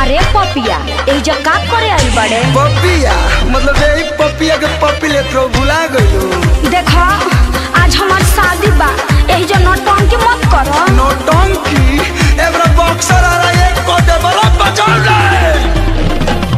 अरे पपिया ए जो का करे आई बड़े पपिया मतलब यही पपिया के पपी लेत रहो भुला गयो देखो आज हमार शादी बा एही जो नौटंकी मत करो नौटंकी एबरा बॉक्सर आ रहा है को दे बड़ा बचाव ले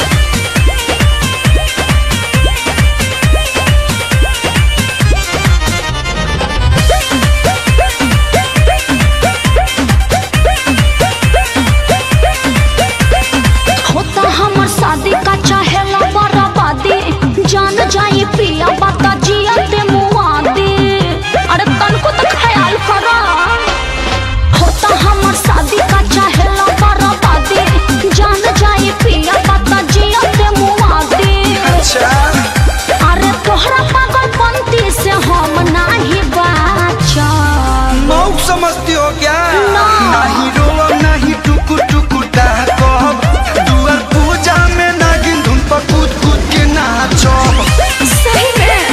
होता हमर शादी का चाहेला बराबादी जान जाई पिया बता जिया ते मुआदी अरे तनको तो ख्याल करो होता हमर शादी का चाहेला बराबादी जान जाई पिया बता जिया ते मुआदी अच्छा अरे तोहरा पागलपंती से हम नाही बाचल मौक समझती हो क्या ना। नहीं रोब नहीं टुकु टुकु कहब दुआर पूजा में नागिन धुन पर कूद कूद के नाचब सही में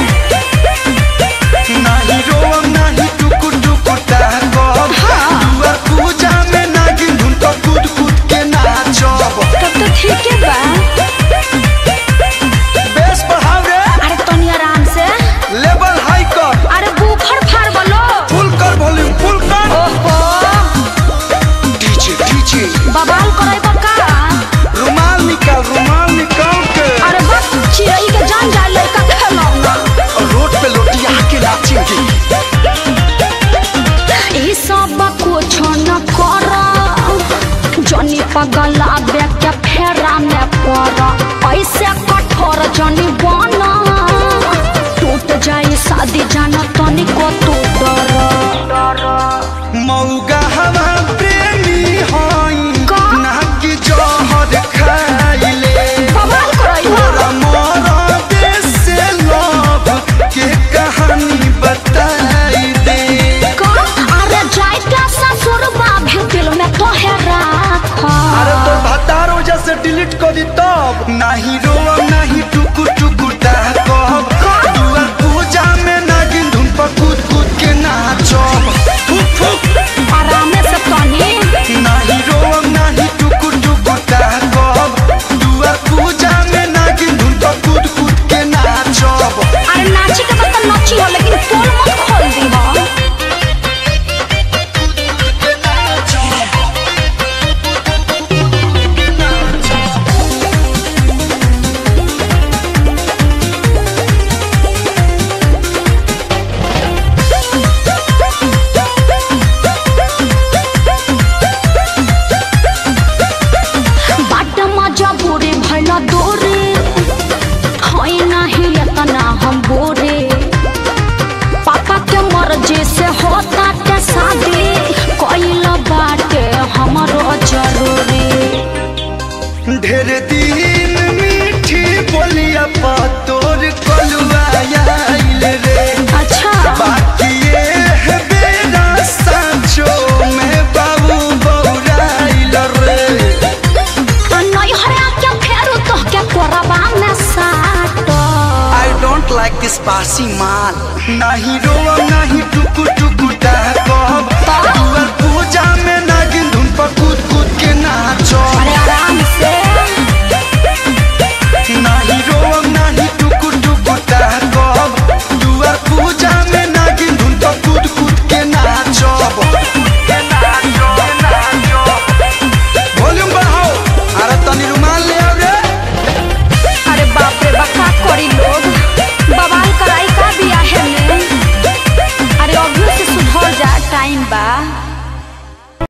नहीं रोब नहीं टुकु टुकु कहब दुआर पूजा में नागिन धुन पर कूद कूद के नाचब तब तो ठीक है बा बेस बढ़ाव रे अरे तनी आराम से लेवल हाई कर अरे बुफर फाड़ बोलो फुल कर वॉल्यूम फुल कर ओहो डीजे डीजे बवाल करे बका रुमाल निकाल रुमाल निकाल के अरे बस चिड़ई के जान जाए लड़का खेलौना और रोड पे लोटिया के नाचेंगे ई सब कुछ न कर जनी पगला बे के फेरा में पड़ ऐसे कठोर जनी बना टूट जाए शादी जाना तनिको तू डर मौगा हवा प्रेमी हई का? ना कि जहर खाइले बवाल करई हो तोरा मोरा देश से लव के कहानी बताई दे का अरे जाए क्या ससुर बाभी दिल में तो है राख अरे तो भतारो जैसे डिलीट कर दी तब नहीं रोब नहीं टुकु टुकु कहब दुआर पूजा में नागिन धुन पर कूद कूद के नाचब फुक फुक आराम से तनी नहीं रोब नहीं टुकु टुकु कहब दुआर पूजा में नागिन धुन पर कूद कूद के नाचब अरे नाची के बाद तो नाची हो लेकिन पोल मत खोल दी हो बाट मजा बोरे भला दोरे होई नाही एतना हम बोरे पापा के मर्जी से होता के शादी कोइल बाटे हमरो जरूरी ढेर दिन मीठी बोलिया पा तोर कलुआ आइल रे अच्छा बाकी ये है बेरा सांचो में बाबू बौराइल रे नहीं हरा के फेरू तो के कोरबा में साटो आई डोंट लाइक दिस बासी माल नहीं रोब नहीं